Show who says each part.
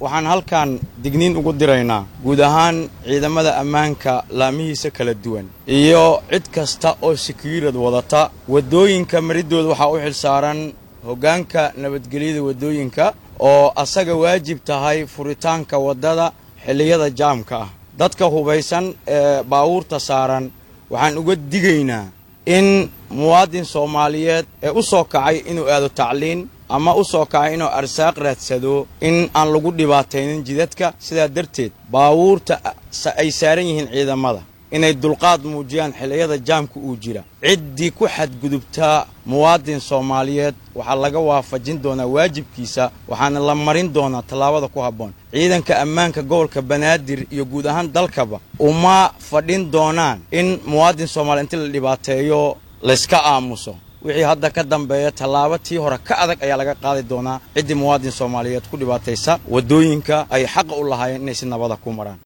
Speaker 1: waxaan halkan digniin ugu diraynaa guud ahaan ciidamada ammaanka laamihiisa kala duwan iyo cid kasta oo sekiirad wadata waddooyinka maridooda waxaa u xilsaaran hoggaanka nabadgelyada waddooyinka oo asaga waajib tahay furitaanka waddada xilliyada jaamka ah dadka hubaysan ee baawuurta saaran waxaan uga digaynaa in muwaadin soomaaliyeed ee u soo kacay inuu aado tacliin ama u soo kacay inuu arsaaq raadsado in aan lagu dhibaataynin jidadka sidaa darteed baawuurta ay saaran yihiin ciidamada inay dulqaad muujiyaan xilliyada jaamka uu jira ciddii ku xadgudubtaa muwaadin soomaaliyeed waxaa laga waafajin doonaa waajibkiisa waxaana la marin doonaa tallaabada ku habboon ciidanka ammaanka gobolka banaadir iyo guud ahaan dalkaba uma fadhin doonaan in muwaadin soomaaliya inti la dhibaateeyo layska aamuso wixii hadda ka dambeeya tallaabo tii hore ka adag ayaa laga qaadi doonaa ciddii muwaadin soomaaliyeed ku dhibaataysa waddooyinka ay xaqa u lahaayeen inay si nabada ku maraan